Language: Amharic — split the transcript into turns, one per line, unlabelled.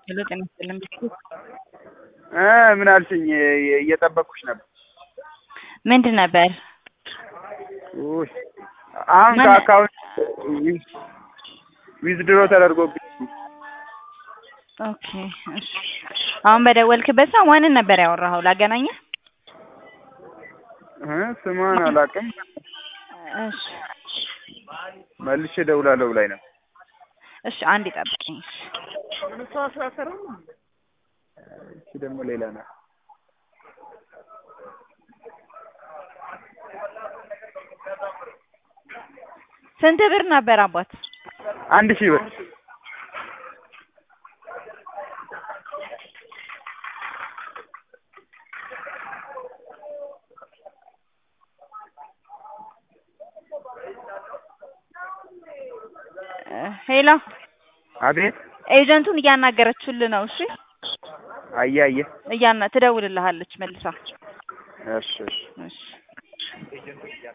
ሄሎ ጤና ይስጥልን ብስኩት
እ ምን አልሽኝ? እየጠበቅኩሽ ነበር።
ምንድን ነበር?
ውይ አሁን
ምን?
ከአካውንት ዊዝድሮ ተደርጎብኝ
ኦኬ እሺ። አሁን በደወልክበት ሰው ማንን ነበር ያወራኸው? ላገናኘህ?
እ ስሟን አላውቅም።
እሺ
መልሼ እደውላለሁ ብላኝ ነው።
እሺ አንድ ጠብቅኝ።
እቺ ደግሞ ሌላ ናት።
ስንት ብር ነበር አባት?
አንድ ሺህ ብር
እ ሄሎ
አቤት።
ኤጀንቱን እያናገረችልህ ነው። እሺ
አየ አየ
እያና ትደውልልሃለች መልሳ።
እሺ እሺ
እሺ